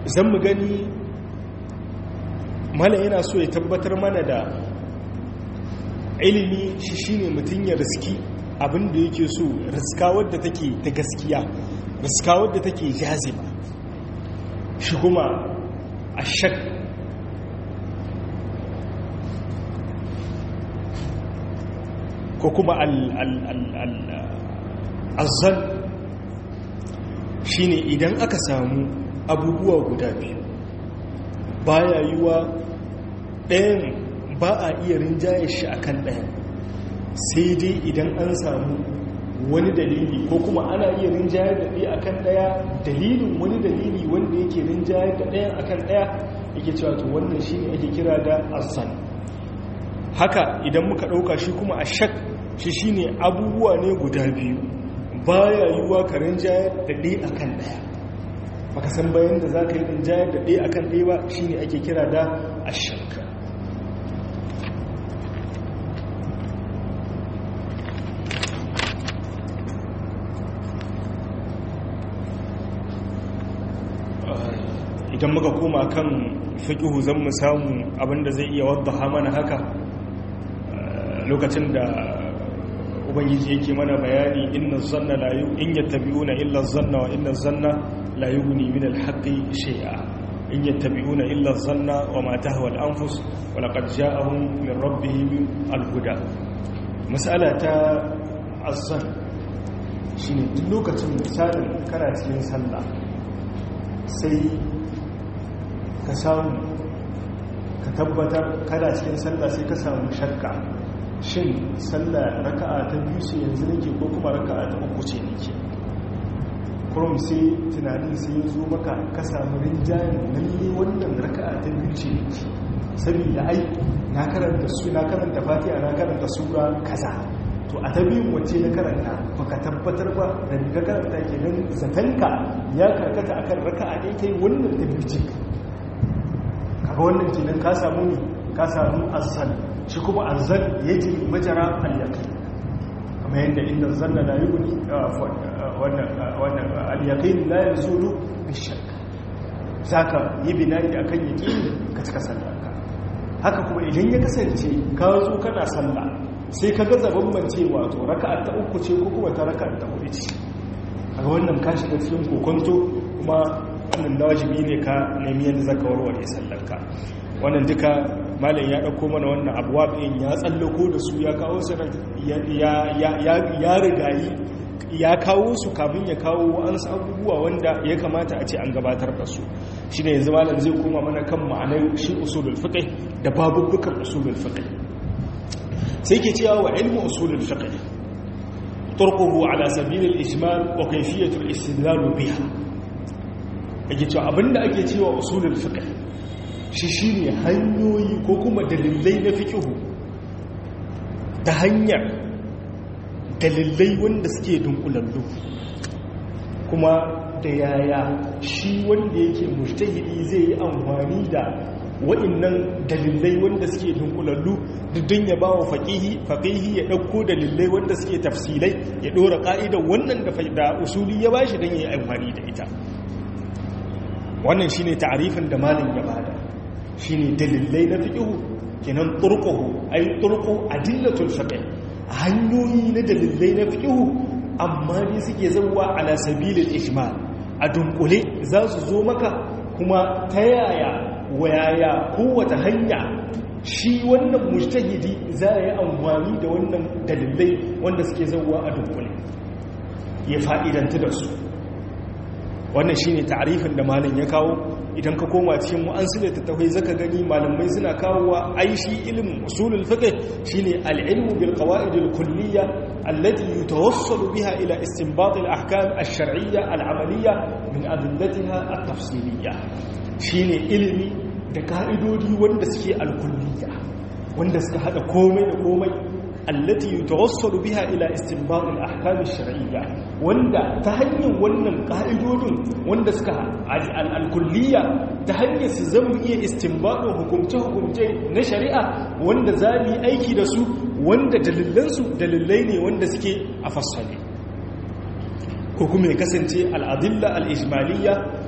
zan mu gani mala yana so ya tabbatar mana da ilimi shi shine mutum ya riski abinda yake so riska wadda take ta gaskiya riska wadda take jazima shi kuma a shak ko kuma al'azzal shi ne idan aka samu abubuwa guda biyu baya yiwa ɗayan ba a iya rinjaye shi akan ɗayan sai dai idan an samu wani dalili ko kuma ana iya rinjayar da ɗaya akan ɗaya dalilin wani dalili wanda yake rinjayar da ɗayan akan ɗaya yake cewa to wannan shi ne ake kira da asan haka idan muka ɗauka shi kuma a shak shi shi ne abubuwa ne guda biyu baya yiwuwa ka rinjayar da ɗaya akan ɗaya baka san bayan da za ka yi rinjayar da ɗaya akan ɗaya ba shi ne ake kira da ashak idan muka koma kan fiƙihu zan mu samu abinda zai iya wadda mana haka lokacin da ubangiji yake mana bayani inna zanna la yu in yattabi'una illa zanna wa inna zanna la yughni min al-haqqi shay'a in yattabi'una illa zanna wa ma tahwa al-anfus wa laqad ja'ahum min rabbihim al-huda mas'ala ta azzan shine duk lokacin misalin kana cikin sallah sai ka samu ka tabbatar kada cikin sallah sai ka samu shakka shin sallah raka'a ta biyu ce yanzu nake ko kuma raka'a ta uku ce nake kurum sai tunanin sai ya zo maka ka samu rinjayen lalle wannan raka'a ta biyu ce nake saboda ai na karanta su na karanta fatiha na karanta sura kaza to a ta biyun wacce na karanta baka tabbatar ba da ka karanta kenan zatanka ya karkata akan raka'a ɗaya kai wannan ta biyu ce kaga wannan kenan ka samu ne ka samu asal shi kuma azzal yaji majara al-yaqin kamar yadda inda zanna la yughni wannan wannan al-yaqin la yazulu bi-shakk zaka yi binani akan yaqini ka cika sallarka haka kuma idan ya kasance ka zo kana sallah sai ka gaza bambancewa to raka'a ta uku ce ko kuma ta raka'a ta hudu ce kaga wannan ka shiga cikin kokonto kuma wannan wajibi ne ka nemi yadda zaka warware sallarka wannan duka malam ya dauko mana wannan abuwa ɗin ya tsallako da su ya kawo su ya rigayi ya kawo su kamun ya kawo an abubuwa wanda ya kamata a ce an gabatar da su shi ne yanzu malam zai koma mana kan ma'anar shi usulul fiqh da babubukan usulul fiqh sai ke cewa wa ilmu usulul fiqh turquhu ala sabil al-ijmal wa kayfiyatu al-istidlal biha yake cewa abinda ake cewa usulul fiqh shi shi ne hanyoyi ko kuma dalilai na fikihu ta hanyar dalilai wanda suke dunkulallu kuma da yaya shi wanda yake mujtahidi zai yi amfani da wa'innan dalilai wanda suke dunkulallu dudun ya ba wa faƙihi ya ɗauko dalilai wanda suke tafsilai ya ɗora ƙa'idar wannan da usuli ya ba shi don ya yi amfani da ita wannan shi ne ta'arifin da malin ya bada shi ne dalilai na fiƙihu kenan turkuhu ai turku adillatul fiqh hanyoyi na dalilai na fiƙihu amma ne suke zauwa ala sabilil ijmal a dunkule za su zo maka kuma ta yaya wayaya kowace hanya shi wannan mujtahidi za a yi amfani da wannan dalilai wanda suke zauwa a dunkule ya fa'idanta da su wannan shine ta'arifin da malam ya kawo idan ka koma cikin mu'ansilar tattafai zaka gani malamai suna kawowa aishi ilimin usulul fiqh shine al-ilmu bil qawaid al-kulliyya allati yatawassalu biha ila istinbat al-ahkam ash-shar'iyya al-amaliyya min adillatiha at-tafsiliyya shine ilimi da ka'idodi wanda suke al-kulliyya wanda suka hada komai da komai allati yatawassalu biha ila istinbat al-ahkam ash-shar'iyya wanda ta hanyar wannan ka'idodin wanda suka al-kulliyya ta hanyar su zama iya istinbadin hukumce hukumce na shari'a wanda za mu yi aiki da su wanda dalilan su dalilai ne wanda suke a fassale ko kuma ya kasance al-adilla al-ijmaliyya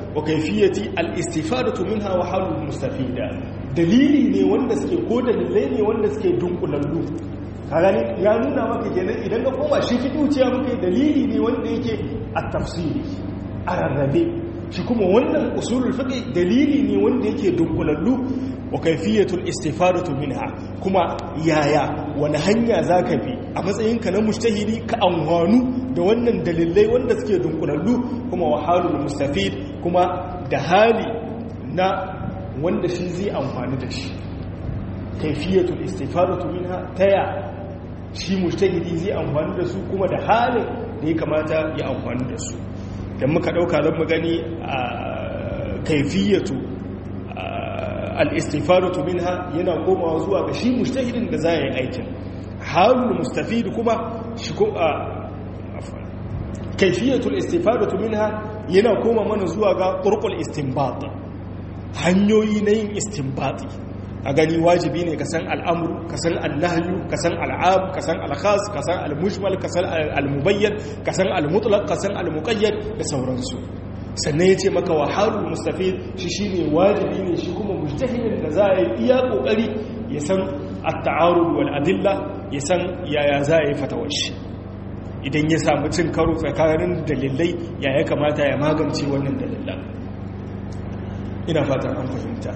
wa kaifiyati al-istifadatu minha wa halul mustafida dalili ne wanda suke ko dalilai ne wanda suke dunkulallu kaga ne ya nuna maka kenan idan ka koma shi fi duciya maka dalili ne wanda yake at-tafsiri a rarrabe shi kuma wannan usulul fiqh dalili ne wanda yake dunkulallu wa kaifiyatul istifadatu minha kuma yaya wani hanya zaka bi a matsayinka na mujtahidi ka amfanu da wannan dalilai wanda suke dunkulallu kuma wa halul mustafid kuma da hali na wanda shi zai amfani da shi kaifiyatul istifadatu minha taya shi mujtahidi zai amfani da su kuma da halin da ya kamata ya amfani da su dan muka dauka zan mu gani a kaifiyatu al-istifadatu minha yana komawa zuwa ga shi mujtahidin da za ya yi aikin halul mustafid kuma shi ko kaifiyatul istifadatu minha yana koma mana zuwa ga turqul istinbat hanyoyi na yin istinbati a gani wajibi ne ka san al'amuru ka san annahyu ka san al'am ka san al-khas ka san al-mujmal ka san al-mubayyan ka san al-mutlaq ka san al-muqayyad da sauransu sannan ya ce maka wahalul mustafid shi shine wajibi ne shi kuma mujtahidin da za a yi iya kokari ya san at-ta'arud wal adilla ya san yaya za a yi fatawar shi idan ya samu cin karo tsakanin dalilai ya ya kamata ya magance wannan dalilan ina fatan an fahimta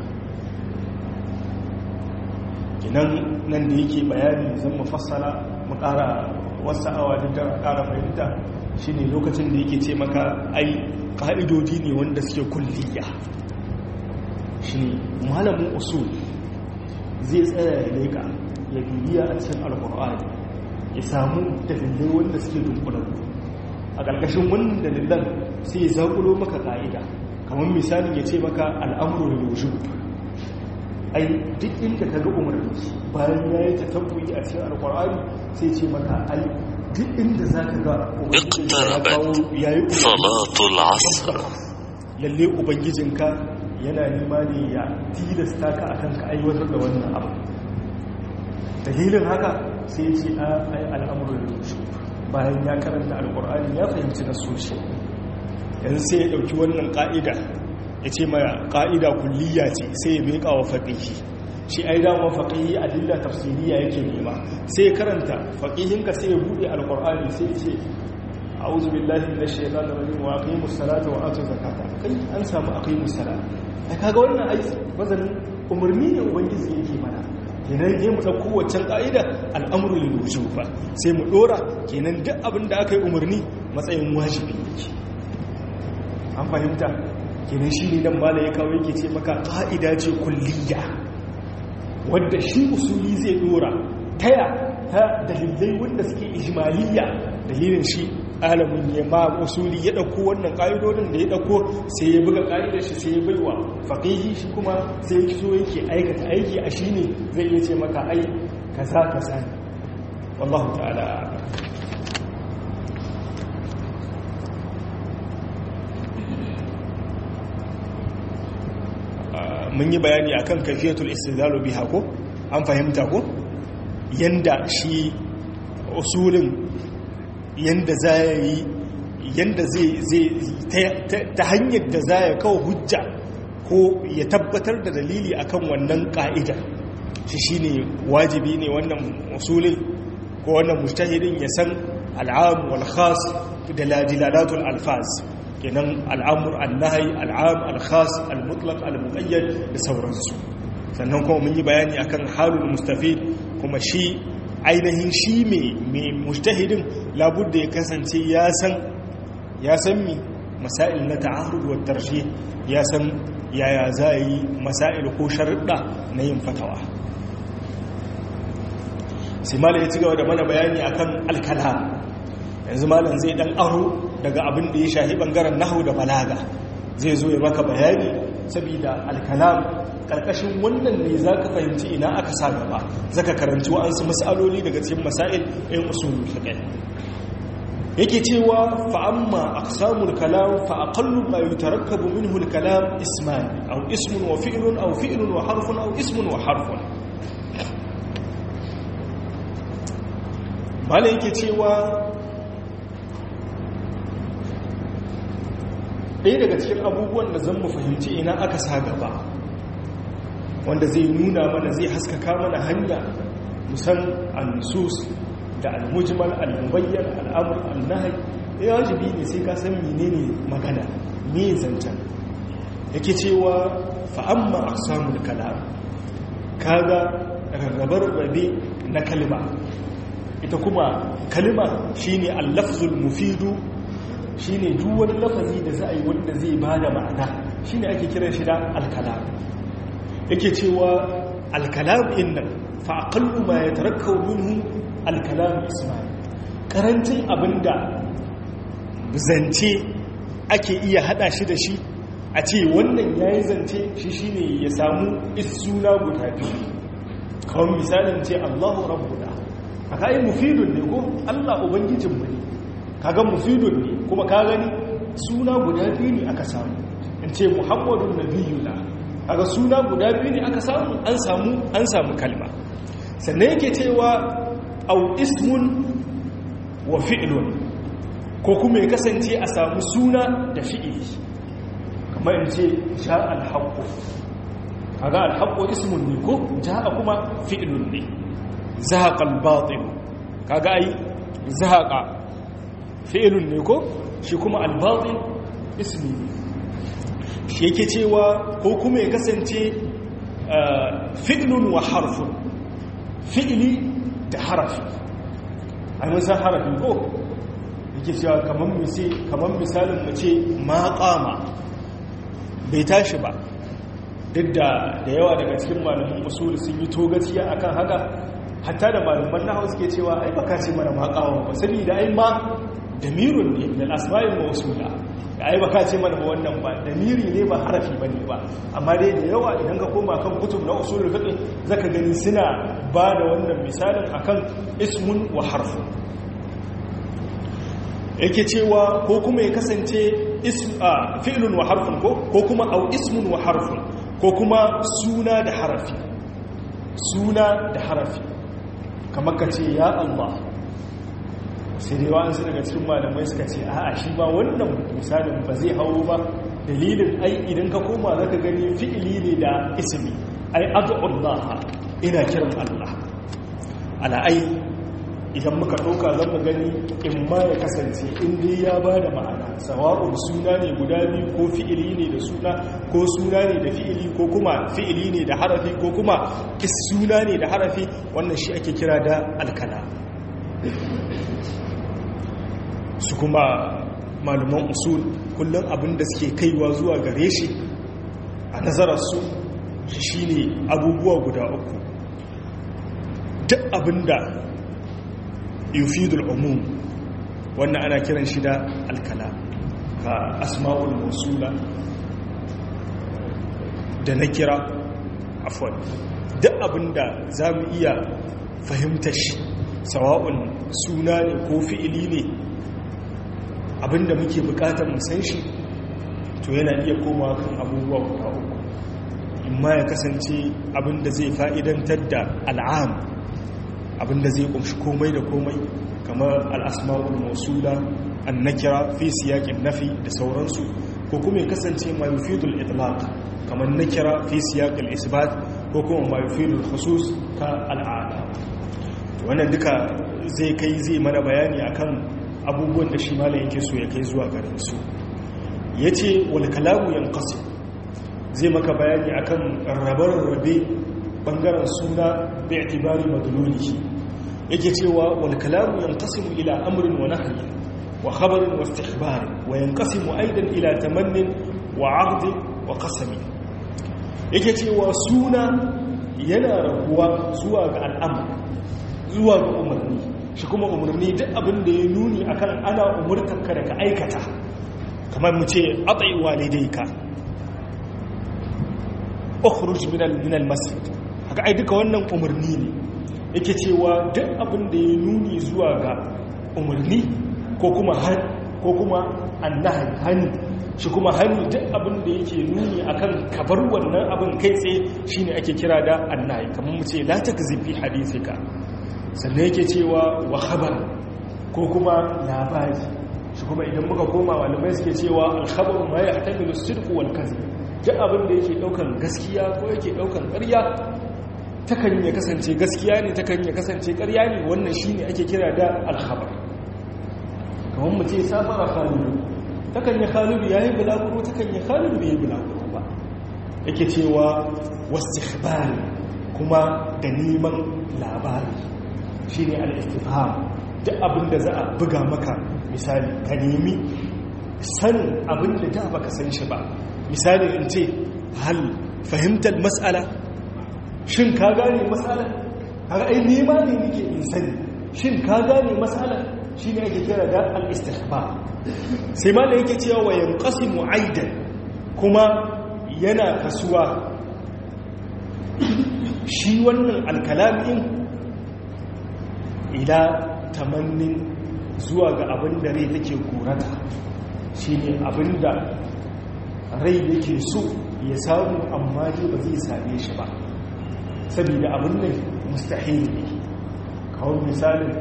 kinan nan da yake bayani zan mu fassara mu ƙara wasu awa da ƙara fahimta shine lokacin da yake ce maka ai ƙa'idodi ne wanda suke kulliya shine malamin usul zai tsaya ya leka ya bibiya a cikin alkur'ani ya samu dalilai wanda suke dunkulanku a ƙarƙashin wannan dalilan sai ya zaƙulo maka ƙa'ida kamar misalin ya ce maka al'amuru da yau ai duk inda ka ga umarni bayan ya yi ta tabbuyi a cikin alkur'ani sai ce maka ai duk inda za ka ga ya yi salatul asr lalle ubangijinka yana nema ne ya tilasta ka akan ka aiwatar da wannan abu dalilin haka sai ce a ai al'amuran rushe bayan ya karanta alkur'ani ya fahimci na soshi yanzu sai ya ɗauki wannan ƙa'ida ya ce maya ƙa'ida kulliya ce sai ya meƙa wa faƙihi shi ai dama faƙihi a dilla tafsiriya yake nema sai ya karanta faƙihinka sai ya buɗe alkur'ani sai ya ce a'udhu billahi minash shaitanir rajim wa aqimus salata wa atuz zakata kai an samu aqimus salata ai kaga wannan ai wazanin umarni ne ubangiji yake mana kenan ne mu ɗauko waccan ƙa'ida al'amuru lil wujuba sai mu ɗora kenan duk abin da aka yi umarni matsayin wajibi yake an fahimta kenan shi ne dan mala ya kawo yake ce maka ƙa'ida ce kulliya wadda shi usuli zai ɗora taya ta dalilai wanda suke ijmaliya dalilin shi alamun ya ma usuli ya ɗauko wannan ƙa'idodin da ya ɗauko sai ya buga ƙa'idar shi sai ya baiwa faƙihi shi kuma sai ya so yake aikata aiki a shi ne zai iya ce maka ai kaza kaza ne wallahu ta'ala mun yi bayani akan kafiyatul istidlalu biha ko an fahimta ko yanda shi usulin yanda za yi yanda zai ta hanyar da za ya kawo hujja ko ya tabbatar da dalili akan wannan ka'ida shi shine wajibi ne wannan usulin ko wannan mujtahidin ya san al'am wal khas da dilalatul alfaz kenan al'amur annahi al'am al-khas al-mutlaq al-muqayyad da sauransu sannan kuma mun yi bayani akan halul mustafid kuma shi ainihin shi mai mujtahidin labudda ya kasance ya san ya san mi masail na ta'arud wa tarjih ya san yaya za yi masail ko sharuɗa na yin fatawa sai malam ya ci gaba da mana bayani akan al-kalam yanzu malam zai dan aro daga abin da ya shahi bangaren nahu da balaga zai zo ya maka bayani saboda alkalam karkashin wannan ne za ka fahimci ina aka sa gaba zaka karanci wa'ansu mas'aloli daga cikin masail ɗin usulul fiqh yake cewa fa amma aqsamul kalam fa aqallu ma yutarakkabu minhu al kalam isman aw ismun wa fi'lun aw fi'lun wa harfun aw ismun wa harfun bala yake cewa ɗaya daga cikin abubuwan da zan mu fahimci ina aka sa gaba wanda zai nuna mana zai haskaka mana hanya musan al-nusus da al-mujmal al-mubayyan al-amr al-nahy ya wajibi ne sai ka san menene magana me zancen yake cewa fa amma aqsamul kalam kaga rarrabar rabe na kalma ita kuma kalma shine al-lafzul mufidu shine duk wani lafazi da za a yi wanda zai bada ma'ana shine ake kiran shi da al-kalam yake cewa al-kalam innan fa aqallu ma yatarakkabu minhu al-kalam isma'i karancin abinda zance ake iya hada shi da shi a ce wannan yayi zance shi shine ya samu isuna guda biyu kawai misalin ce Allahu rabbuna aka yi mufidun ne ko Allah ubangijinmu ne kaga mufidun ne kuma ka gani suna guda biyu ne aka samu in ce muhammadun nabiyuna kaga suna guda biyu ne aka samu an samu an samu kalma sannan yake cewa au ismun wa fi'lun ko kuma ya kasance a samu suna da fi'ili kamar in ce sha al-haqqu kaga al-haqqu ismun ne ko jaa kuma fi'lun ne zahaqa al-batil kaga ai zahaqa fi'lun ne ko shi kuma al-batil ismi ne shi yake cewa ko kuma ya kasance fi'lun wa harfun fi'li da harafi ai mun san harafi ko yake cewa kaman misali kaman misalin mu ce ma qama bai tashi ba duk da da yawa daga cikin malaman usul sun yi togaciya akan haka hatta da malaman nahwu suke cewa ai baka ce mana ma qama ba saboda ai ma damirun ne min asma'il mawsula ai baka ce mana ba wannan ba damiri ne ba harafi bane ba amma dai da yawa idan ka koma kan kutub na usulul fiqh zaka gani suna ba da wannan misalin akan ismun wa harfun yake cewa ko kuma ya kasance fi'lun wa harfun ko ko kuma au ismun wa harfun ko kuma suna da harafi suna da harafi kamar ka ce ya Allah sai dai wa'ansu daga cikin malamai suka ce a'a shi ba wannan misalin ba zai hawo ba dalilin ai idan ka koma zaka gani fi'ili ne da ismi ai ad'ullah ina kiran Allah ala ai idan muka ɗauka zan mu gani in ma ya kasance in dai ya ba da ma'ana sawa'un suna ne guda biyu ko fi'ili ne da suna ko suna ne da fi'ili ko kuma fi'ili ne da harafi ko kuma suna ne da harafi wannan shi ake kira da alkala su kuma malaman usul kullum abin da suke kaiwa zuwa gare shi a nazararsu shi ne abubuwa guda uku duk abin da yufidul umum wannan ana kiran shi da alkala ka asma'ul musula da na kira afwan duk abinda za mu iya fahimtar shi sawa'un suna ne ko fi'ili ne abinda muke bukatar mu san shi to yana iya koma kan abubuwa guda uku imma ya kasance abinda zai fa'idantar da al'am abinda zai kumshi komai da komai kamar al'asma'ul mausula an nakira fi siyaƙin nafi da sauransu ko kuma ya kasance ma yufidul itlaq kamar nakira fi siyaƙin isbat ko kuma ma yufidul khusus ka al'ada wannan duka zai kai zai mana bayani akan abubuwan da shi malam yake so ya kai zuwa garin su yace wal kalamu yanqasim zai maka bayani akan rabar rabe bangaren suna bi itibari madlulihi yake cewa wal kalamu yanqasimu ila amrin wa nahyin wa khabarin wa istikhbar wa yanqasimu aidan ila tamannin wa 'aqd wa qasami yake cewa suna yana rabuwa zuwa ga al'amr zuwa ga umarni shi kuma umarni duk abin da ya nuni akan ana umurtanka da ka aikata kamar mu ce atai walidayka ukhruj min al-masjid haka ai duka wannan umarni ne yake cewa duk abin da ya nuni zuwa ga umarni ko kuma han ko kuma annahi hani shi kuma hani duk abin da yake nuni akan kabar wannan abin kai tsaye shine ake kira da annahi kamar mu ce la takzifi hadithika sannan yake cewa wa khabar ko kuma labari shi kuma idan muka koma malamai suke cewa alkhabaru ma ya hatamilu sidqu wal kadhib duk abin da yake daukan gaskiya ko yake daukan ƙarya takan ya kasance gaskiya ne takan ya kasance ƙarya ne wannan shine ake kira da alkhabar kamar mu ce safara khalidu takan ya khalidu yayi bulaguro takan ya khalidu bai bulaguro ba yake cewa wastikhbar kuma da neman labari shine al-istifham duk abin da za a buga maka misali ka nemi sanin abin da da baka san shi ba misali in ce hal fahimtar mas'ala shin ka gane mas'ala kaga ai nema ne nake in sani shin ka gane mas'ala shine ake kira da al-istikhbar sai ma da yake cewa wa yanqasimu aidan kuma yana kasuwa shi wannan alkalamin ila tamannin zuwa ga abin da rai take korata shi ne abin da rai yake so ya samu amma ji ba zai same shi ba saboda abin nan mustahil ne kawai misalin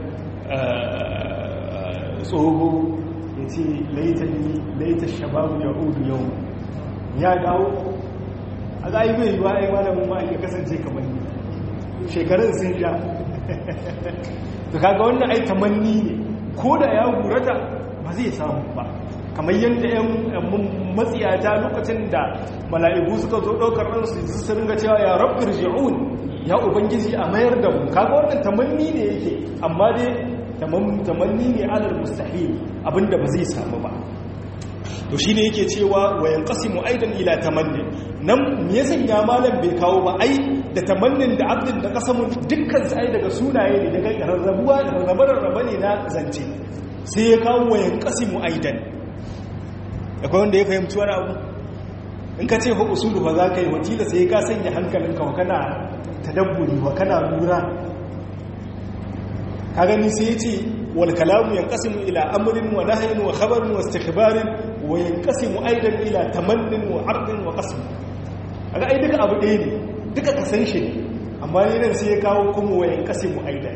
tsoho ya ce laita shababu ya hudu yau ya dawo a za yi bai yiwa ya malamin ma ya kasance kamar ni shekarun sun sha da kaga wannan ai tamanni ne ko da ya gurata ba zai samu ba kamar yadda yan matsiyata lokacin da mala'iku suka zo ɗaukar ransu su ringa cewa ya rabbir ji'un ya ubangiji a mayar da mu kaga wannan tamanni ne yake amma dai tamanni ne alal mustahil abinda ba zai samu ba to shi ne yake cewa wayan kasimu aidan ila tamannin nan me ya sanya malam bai kawo ba ai da tamannin da abdin da kasamun dukkan su ai daga sunaye ne daga rarrabuwa da rarrabe ne na zance sai ya kawo wayan kasimu aidan akwai wanda ya fahimci wani abu in ka ce fa usulu fa za ka yi wakila sai ka sanya hankalinka wa kana tadabburi wa kana lura ka gani sai ya ce wal kalamu yanqasimu ila amrin wa nahyin wa khabarin wa istikhbarin wa yanqasimu aidan ila tamannin wa ardin wa qasm aga ai duka abu ɗaya ne duka ka san shi ne amma ne nan sai ya kawo kuma wa yanqasimu aidan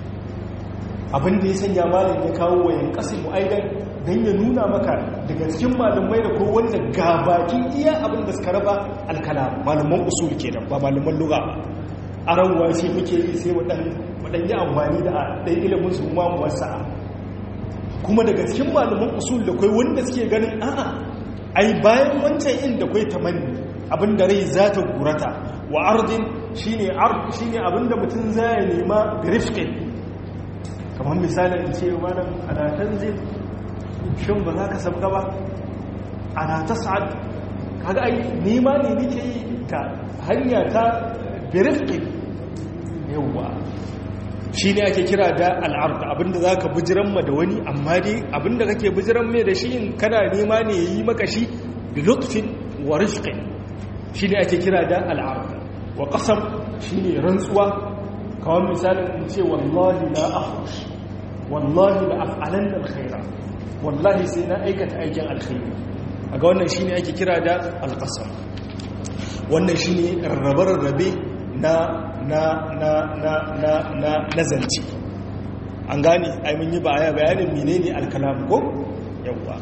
abin da ya sanya malam ya kawo wa yanqasimu aidan dan ya nuna maka daga cikin malamai da ko wanda gabaki iya abin da suka raba alkalam malaman usul kenan ba malaman lugha ba arawa shi muke yi sai waɗanyi amfani da ɗan ilimin su ma wasa'a kuma daga cikin malaman usul da kai wanda suke ganin a'a ai bayan wancan inda kai tamanni abinda rai za ta gurata wa ardin shine ard shine abinda mutum zai nema da rifqin kamar misalin in ce malam ana tanzil shin ba za ka sabga ba ana tas'ad kaga ai nema ne nake yi ka hanya ta birifki yauwa shi ne ake kira da al'arda abinda za ka bijiran ma da wani amma dai abinda kake bijiran mai da shi in kana nema ne yi maka shi da lutfin wa rifkin shi ne ake kira da al'arda wa ƙasam shi ne rantsuwa kawai misalin in ce wallahi la ahush wallahi la af'alan alkhaira wallahi sai na aikata aikin alkhairi a ga wannan shi ne ake kira da alƙasam wannan shi ne rarrabe-rarrabe na na na na na na nazarci an gane ai mun yi baya bayanin menene alkalam ko yawa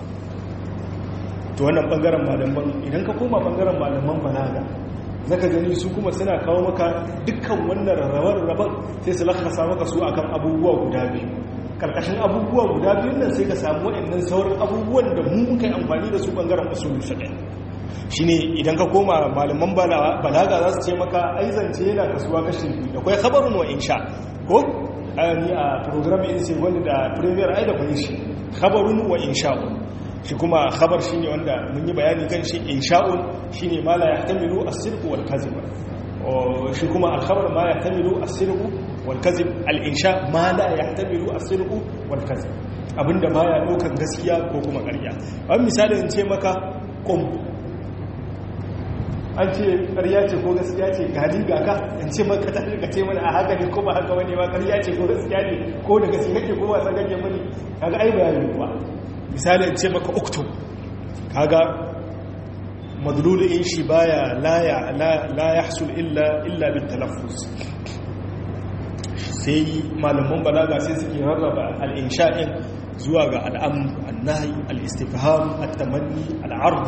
to wannan bangaren malaman idan ka koma bangaren malaman balaga zaka gani su kuma suna kawo maka dukkan wannan rarrabar sai su lakasa maka su akan abubuwa guda biyu karkashin abubuwa guda biyun nan sai ka samu waɗannan sauran abubuwan da mu muka yi amfani da su bangaren usulul fiqh shine idan ka koma malaman balaga za su ce maka aizance yana kasuwa kashi biyu da kwai khabarun wa insha ko ni a program in sai wanda da premier ai da kwai shi khabarun wa insha'un shi kuma khabar shine wanda mun yi bayani kan shi insha'un shine ma la yahtamilu as-sidq wal kadhib shi kuma al-khabar ma yahtamilu as-sidq wal kadhib al-insha ma la yahtamilu as-sidq wal kadhib abinda baya dokan gaskiya ko kuma ƙarya an misali in ce maka qum an ce ƙarya ce ko gaskiya ce gani ga ka in ce maka ta ka ce mana a haka ne ko ba haka wani ba ƙarya ce ko gaskiya ne ko da gaskiya kake ko ba san kake mani kaga ai bayani ba misali in ce maka uktub kaga madlulu in shi baya la ya la yahsul illa illa bit talaffuz sai malaman balaga sai suke rarraba al-insha'in zuwa ga al'am annahi al-istifham at-tamanni al-ard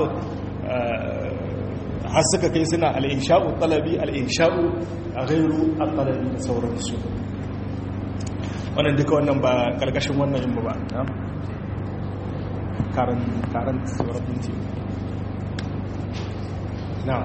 har suka kai suna al-insha'u talabi al-insha'u ghairu at-talabi da sauransu wannan duka wannan ba karkashin wannan yin ba karan karan sauran binti na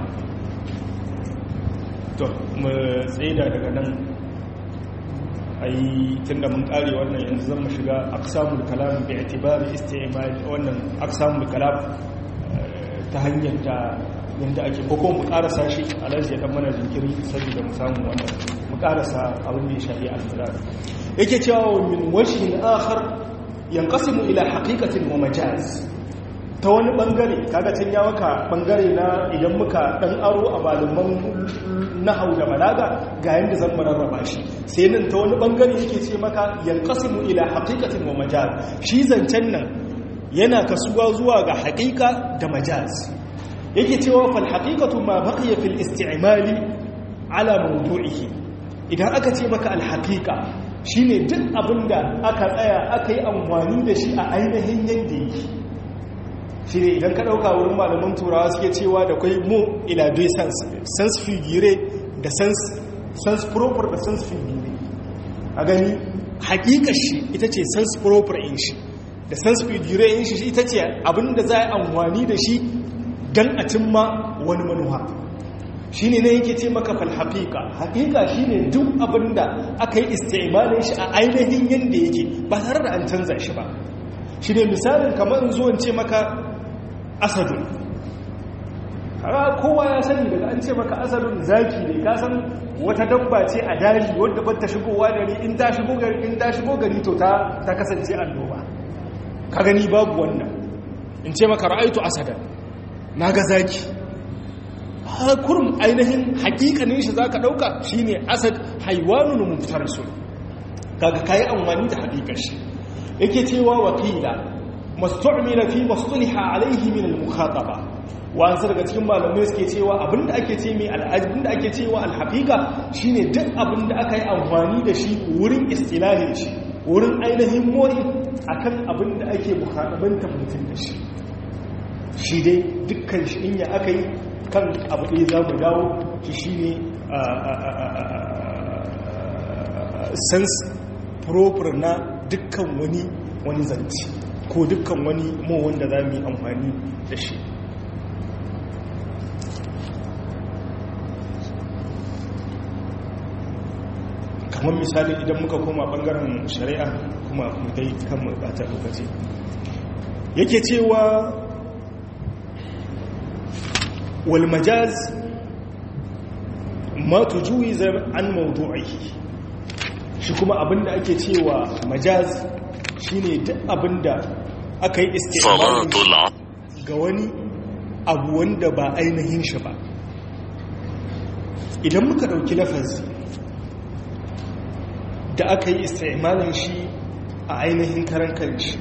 to mu tsaida daga nan ai tunda mun kare wannan yanzu zan mu shiga aqsamul kalam bi i'tibari isti'mal wannan aqsamul kalam ta hanyar ta yanda ake ko mu karasa shi alaji dan mana jinkiri saboda mu samu wannan mu karasa abin da ya shafi al-murad yake cewa min wajhin akhar yanqasimu ila haqiqatin wa majaz ta wani bangare kaga can ya maka bangare na idan muka dan aro a malaman nahau da balaga ga yanda zan rarraba shi sai nan ta wani bangare yake ce maka yanqasimu ila haqiqatin wa majaz shi zancen nan yana kasuwa zuwa ga haqiqa da majaz yake cewa fal haqiqatu ma baqiya fil isti'mali ala mawdu'ihi idan aka ce maka al haqiqa shine duk abinda aka tsaya aka yi amfani da shi a ainihin yanda yake shi ne idan ka ɗauka wurin malaman turawa suke cewa da kwai mo ila dai sans sans figure da sans proper da sans figure a gani hakikar shi ita ce sans proper in shi da sans figure in shi ita ce abinda za a yi amfani da shi don a cimma wani manuwa shi ne na yake ce maka fal haƙiƙa haƙiƙa shi ne duk abinda aka yi istimalin shi a ainihin yadda yake ba tare da an canza shi ba shi ne misalin kamar zuwan ce maka asadun kowa ya sani daga an ce maka asadun zaki ne ka san wata dabba ce a daji wadda ba ta shigowa gari in ta shigo gari in ta shigo gari to ta ta kasance annoba ka gani babu wannan in ce maka ra'aitu asadan naga zaki ha kurum ainihin hakikanin shi zaka dauka shine asad haywanun muftarsun kaga kai amfani da hakikar shi yake cewa wakila mastu'mila fi mastuliha alaihi min al-mukhataba wa'ansu daga cikin malamai suke cewa abinda ake ce mai al'adun ake cewa alhaqiqa shine duk abinda aka yi amfani da shi wurin istilahin shi wurin ainihin mori akan abinda ake mukhatabantar mutum da shi shi dai dukkan shi in ya aka yi kan abu ɗaya za mu dawo shi shine sense proper na dukkan wani wani zanci ko dukkan wani mo wanda za mu yi amfani da shi kamar misali idan muka koma bangaren shari'a kuma dai kan mu bata lokaci yake cewa wal majaz ma tujuiza an mawdu'ihi shi kuma abinda ake cewa majaz shine duk abinda aka yi istimalin ga wani abu wanda ba ainihin shi ba idan muka dauki lafazi da aka yi istimalin shi a ainihin karan kanshi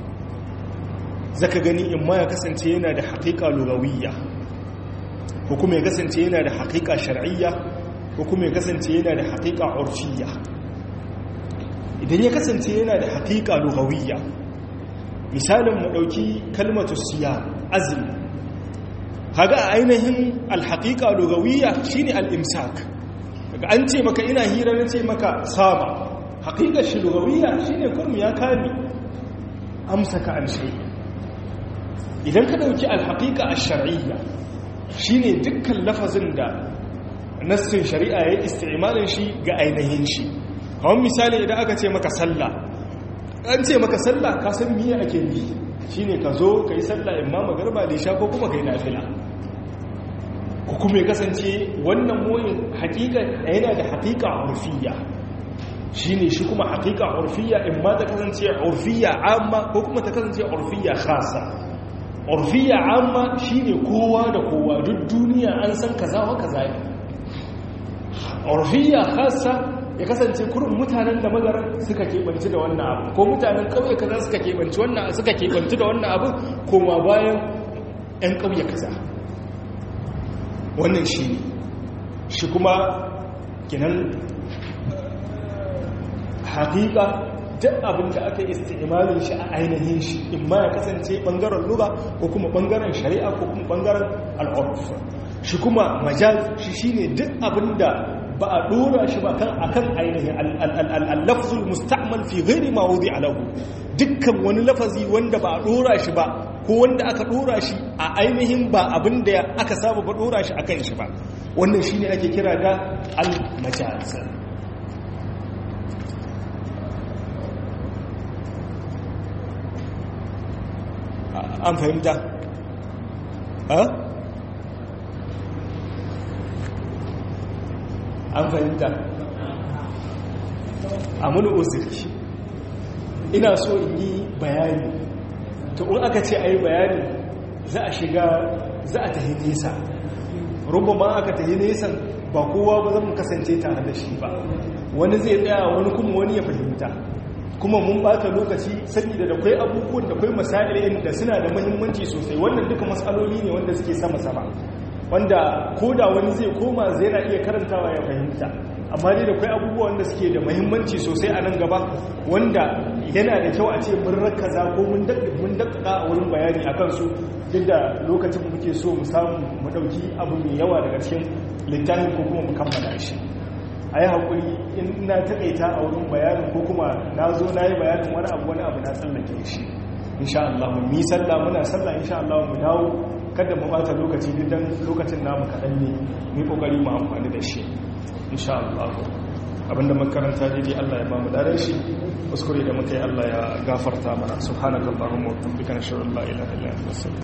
zaka gani in ma ya kasance yana da haƙiƙa lugawiyya ko kuma ya kasance yana da haƙiƙa shar'iyya ko kuma ya kasance yana da haƙiƙa urfiyya idan ya kasance yana da haƙiƙa lugawiyya misalin mu ɗauki kalmatu siya azumi kaga a ainihin alhaƙiƙa lugawiyya shine al-imsak daga an ce maka ina hira na ce maka sama haƙiƙar shi lugawiyya shine kurmu ya kame amsaka an shay idan ka ɗauki alhaƙiƙa ash-shar'iyya shine dukkan lafazin da nassin shari'a ya isti'malin shi ga ainihin shi kawai misali idan aka ce maka sallah an ce maka sallah ka san miye ake yi shine ka zo ka yi sallah imma magarba da sha ko kuma ka yi nafila ko kuma ya kasance wannan moyin hakika yana da hakika urfiya shine shi kuma hakika urfiya imma ta kasance urfiya amma ko kuma ta kasance urfiya khasa urfiya amma shine kowa da kowa duk duniya an san kaza wa kaza ne urfiya khasa ya kasance kurin mutanen da magaran suka keɓanci da wannan abu ko mutanen ƙauye kaza suka keɓanci wannan suka keɓanci da wannan abu koma bayan 'yan ƙauye kaza wannan shi ne shi kuma kinan haƙiƙa duk abin da aka istimalin shi a ainihin shi in ma ya kasance bangaren lura ko kuma bangaren shari'a ko kuma bangaren al'urf shi kuma majaz shi shine duk abin da ba a dora shi ba kan akan ainihin al-lafzul musta'mal fi ghairi ma wudi alahu dukkan wani lafazi wanda ba a dora shi ba ko wanda aka dora shi a ainihin ba abin da aka saba ba dora shi akan shi ba wannan shine ake kira da al-majaz an fahimta ha an fahimta a muni uzuri ina so in yi bayani to in aka ce a yi bayani za a shiga za a tahi nesa ma aka tahi nesan ba kowa ba zan kasance tare da shi ba wani zai tsaya wani kuma wani ya fahimta kuma mun bata lokaci saboda da kwai abubuwan da kwai masalin da suna da muhimmanci sosai wannan duka matsaloli ne wanda suke sama-sama wanda ko da wani zai koma zai na iya karantawa ya fahimta amma dai da kwai abubuwan da suke da muhimmanci sosai a nan gaba wanda yana da kyau a ce mun rakaza ko mun dakkaka a wurin bayani a kansu duk da lokacin muke so mu samu mu ɗauki abu mai yawa daga cikin littafin ko kuma mu kammala shi a yi haƙuri in na taƙaita a wurin bayanin ko kuma na zo na yi bayanin wani abu wani abu na tsallake shi insha Allah mu yi sallah muna sallah insha Allah mu dawo kada mu bata lokaci dan lokacin namu kaɗan ne mu kokari mu amfani da shi insha Allah abinda makaranta daidai Allah ya ba mu daren shi kuskure da muka yi Allah ya gafarta mana subhanakallahumma wa bihamdika nashhadu an la ilaha illa anta